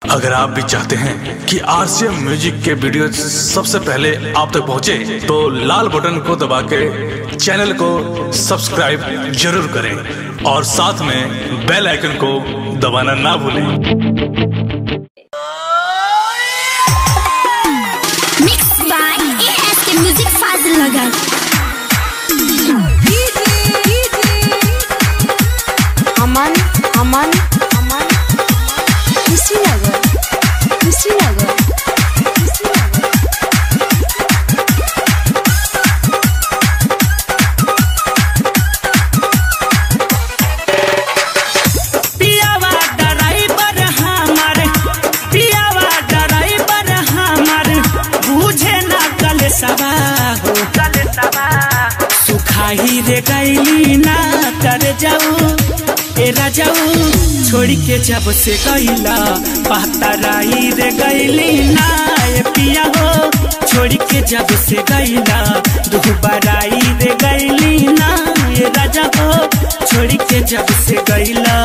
अगर आप भी चाहते हैं कि आरसीएम म्यूजिक के वीडियो सबसे पहले आप तक पहुंचे, तो लाल बटन को दबा के चैनल को सब्सक्राइब जरूर करें और साथ में बेल आइकन को दबाना ना भूलें Mixed by ASK Music Fazil Lagan. अमन अमन अमन कुशीनगर कुशीनगर कुशीनगर पियावा ड्राइवर हमार पियावा ड्राइवर हमार बुझे ना कल सवा हो सुखाही रे गैली ना कर जाऊ ए राजाऊ छोड़ के जब से गैला पहतराई रे गैली ना ए पिया हो छोड़ के जब से गैला दुबाराई रे गैली ना ए राजा हो छोड़ के जब से गैला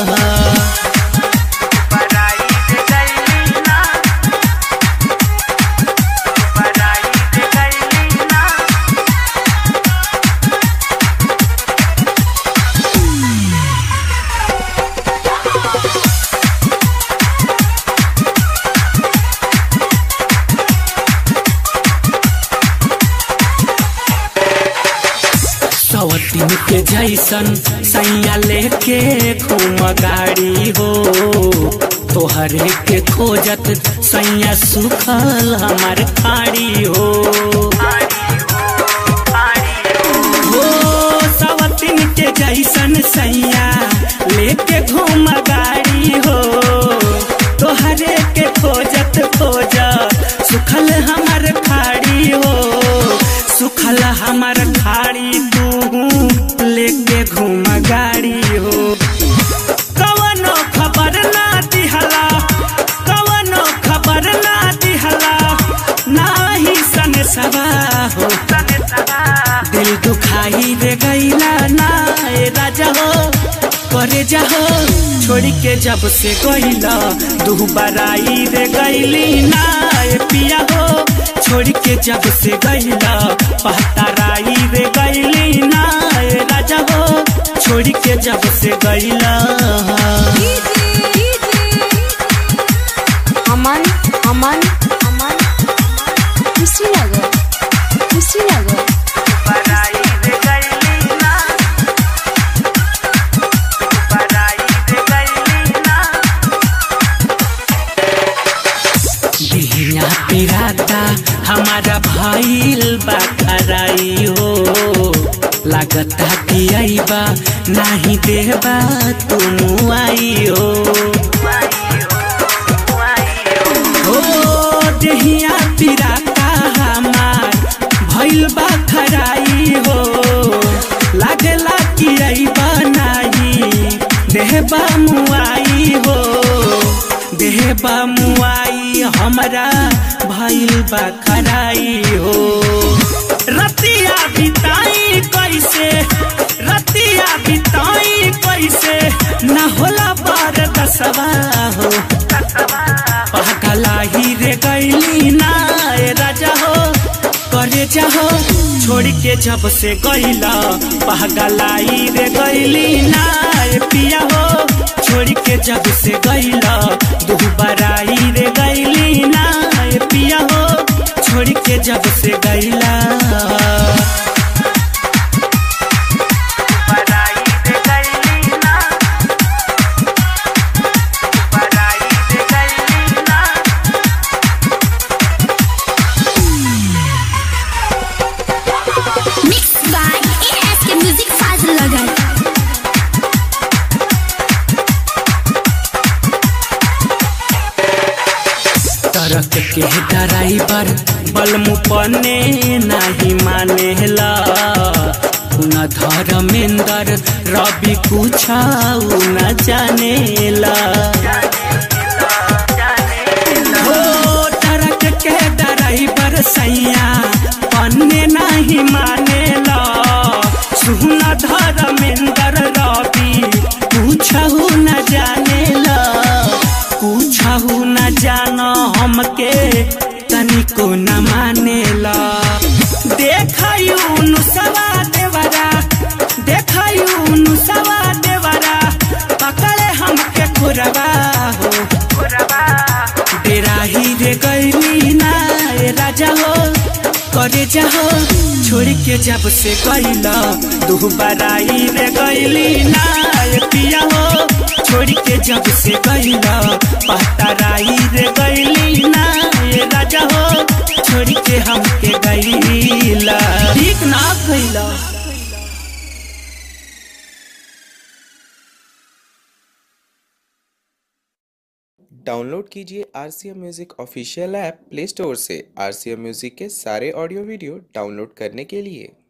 सवतीन के जैसन सैया लेके घूम गाड़ी हो तोहरे के खोजत सैया सुखल हमार खाड़ी हो हो सवतीन के जैसन सैया लेके घूम गाड़ी हो तोहरे के खोजत खोजत सुखल हमार खाड़ी हो सुखल हमार खाड़ी तू लेके घूम गाड़ी हो कवनो खबर ना दिहला कवनो खबर ना दिहला नाही सन सवा हो दिल दुखाई रे गईला ना ए राजा हो करे जाहो छोड़ के जब से गईला दुबाराई रे गईली ना ए पिया हो छोड़ के जब से गईला पहताराई रे गईली ना ए राजा हो छोड़ के जब से गईला अमन अमन अमन कुशीनगर कुशीनगर बिहिया पिराता हमारा भइल बा खराई हो लागता कि आईबा नाही देबा तुम आई हो हो देहिया पिराता हमार भइल बा खराई हो लागला कि आईबा नाही देहबा मुआई हो देहबा मुआई हमरा भइल बा खराई हो रतिया बिताई कैसे रतिया बिताई कैसे न होला बार दसवा हो पहकलाही रे गैली ना ए राजा हो करे जाहो छोड़ के जब से गैला पहगलाई रे गैली ना ए पिया हो छोड़ के जब से गैला दुबाराई रे गैली ना ए पिया हो छोड़ के जब से गैला Mixed by ASK Music Fazil Lagan. तरक के ड्राइवर बलमु पने नाही मानेला न धर्मेंद्र रवि कुछ न जानेला हो तरक के ड्राइवर सैया पन्ने नहीं मानेला सुन धर्मेंद्र रवि कुछ न जानेला पूछहु न जानो हमके तनिको न मानेला देखयू नुसवा देवरा देखयू नुसवा देवरा पकड़े हमके खुरवा हो डेरा ही रे गईली ना ए राजा हो करे जाहो छोड़ के जब से गईला दुबाराई रे गईली ना ए पिया हो छोड़ के जब से गईला पहतराई रे गईली ना ए राजा हो छोड़ के हमके गईला ठीक ना गईला डाउनलोड कीजिए R C M music official app play store से आर सी एम म्यूज़िक के सारे ऑडियो वीडियो डाउनलोड करने के लिए